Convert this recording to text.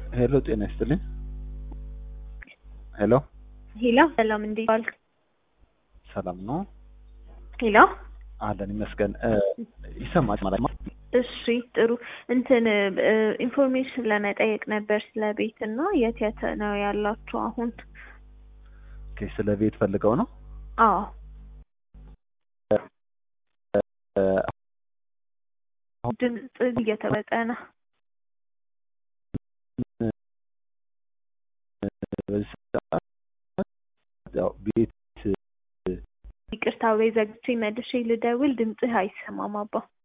ሄሎ ጤና ይስጥልኝ። ሄሎ ሄሎ ሰላም፣ እንዴት ዋልክ? ሰላም ነው ሄሎ አለን ይመስገን። ይሰማል ማለት ነው? እሺ ጥሩ። እንትን ኢንፎርሜሽን ለመጠየቅ ነበር ስለ ቤት እና የት የት ነው ያላችሁ አሁን? ኦኬ ስለ ቤት ፈልገው ነው? አዎ ድምፅ እየተበጠ ነው። በዚህ ሰዓት ያው ቤት ይቅርታ ወይ ዘግቼ መልሼ ልደውል፣ ድምፅህ አይሰማም አባ።